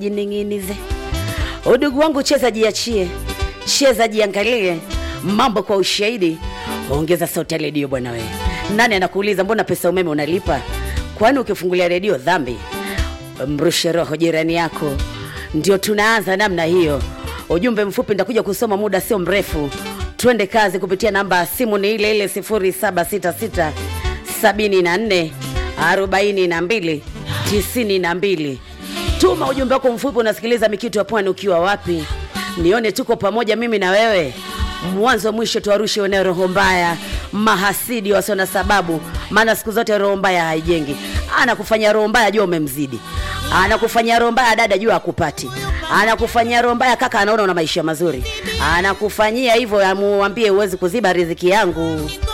jining'inize. Udugu wangu, cheza jiachie, cheza jiangalie, mambo kwa ushahidi. Ongeza sauti ya redio bwana we. Nani anakuuliza mbona pesa umeme unalipa? Kwani ukifungulia redio dhambi? Mrushe roho jirani yako. Ndio tunaanza namna hiyo. Ujumbe mfupi nitakuja kusoma muda sio mrefu. Twende kazi kupitia namba ya simu ni ile ile 0766 74 42 92. Tuma ujumbe wako mfupi, unasikiliza Mikitu ya Pwani ukiwa wapi? Nione tuko pamoja mimi na wewe mwanzo mwisho, tuwarushe weneo roho mbaya, mahasidi wasio na sababu, maana siku zote roho mbaya haijengi. Anakufanya roho mbaya, jua umemzidi. Anakufanyia roho mbaya dada, jua akupati. Anakufanyia roho mbaya kaka, anaona una maisha mazuri. Anakufanyia hivyo, amuambie huwezi kuziba riziki yangu.